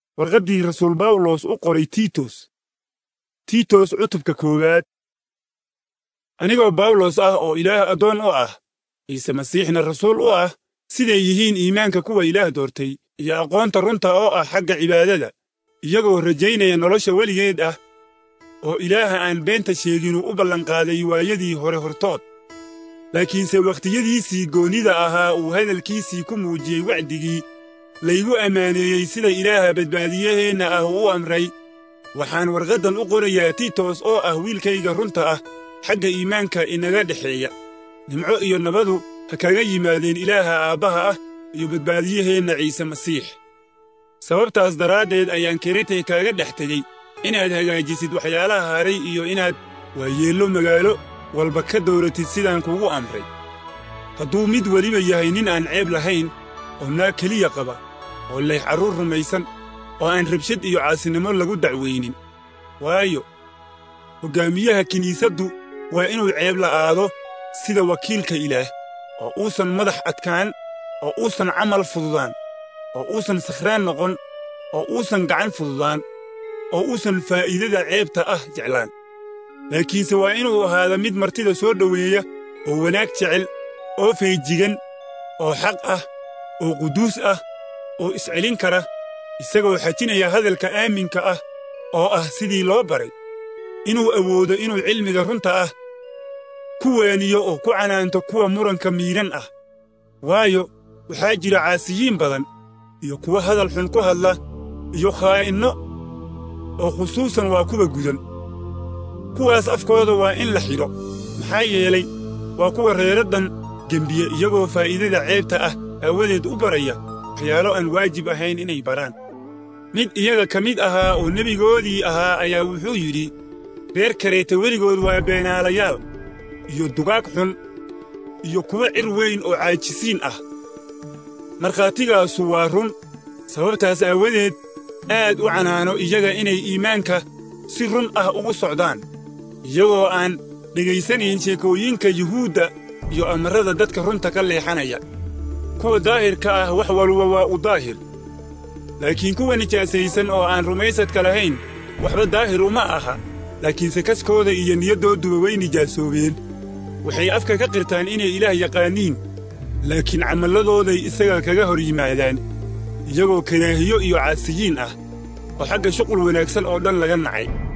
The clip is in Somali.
warqaddii rasuul bawlos u qoray tiitos tiitos cutubka koowaad anigoo bawlos ah oo ilaah addoon u ah ciise masiixna rasuul u ah siday yihiin iimaanka kuwa ilaah doortay iyo aqoonta runta oo ah xagga cibaadada iyagoo rajaynaya nolosha weligeed ah oo ilaaha aan beenta sheeginu u ballanqaaday waayadii hore hortood laakiinse wakhtiyadiisii goonnida ahaa uu hadalkiisii ku muujiyey wacdigii laygu ammaaneeyey sida ilaaha badbaadiyaheenna ah u amray waxaan warqaddan u qorayaa tiitos oo ah wiilkayga runta ah xagga iimaanka inaga dhexeeya nimco iyo nabadu ha kaga yimaadeen ilaaha aabbaha ah iyo badbaadiyaheenna ciise masiix sababtaas daraaddeed ayaan keretay kaaga dhex tegey inaad hagaajisid waxyaalaha haray iyo inaad waayeello magaalo walba ka dawratid sidaan kugu amray hadduu mid weliba yahay nin aan ceeb lahayn oo naag keliya qaba oo leh carruur rumaysan oo aan rabshad iyo caasinimo lagu dacwaynin waayo hoggaamiyaha kiniisaddu waa inuu ceeb la'aado sida wakiilka ilaah oo uusan madax adkaan oo uusan camal fududaan oo uusan sakhraan noqon oo uusan gacan fududaan oo uusan faa'iidada ceebta ah jeclaan laakiinse waa inuu ahaada mid martida soo dhoweeya oo wanaag jecel oo feejigan oo xaq ah oo quduus ah oo iscelin kara isagoo xajinaya hadalka aaminka ah oo ah sidii loo baray inuu awoodo inuu cilmiga runta ah ku waaniyo oo ku canaanto kuwa muranka miidhan ah waayo waxaa jira caasiyiin badan iyo kuwa hadal xun ku hadla iyo khaa'inno oo khusuusan waa kuwa gudan kuwaas afkooda waa in la xidho maxaa yeelay waa kuwa reeraddan gembiye iyagoo faa'iidada ceebta ah aawadeed u baraya waxyaalo aan waajib ahayn inay baraan mid iyaga ka mid ahaa oo nebigoodii ahaa ayaa wuxuu yidhi reer kareeta weligood waa beenaalayaal iyo dugaag xun iyo kuwo cir weyn oo caajisiin ah markhaatigaasu waa run sababtaas aawadeed aad u canaano iyaga inay iimaanka si run ah ugu socdaan iyagoo aan dhegaysanayn sheekooyinka yuhuudda iyo amarrada dadka runta ka leexanaya kuwa daahirka ah wax walba waa u daahir laakiin kuwa nijaasaysan oo aan rumaysadka lahayn waxba daahir uma aha laakiinse kaskooda iyo niyaddooduba way nijaasoobeen waxay afka ka qirtaan inay ilaah yaqaaniin laakiin camalladooday isaga kaga hor yimaadaan iyagoo karaahiyo iyo caasiyiin ah oo xagga shuqul wanaagsan oo dhan laga nacay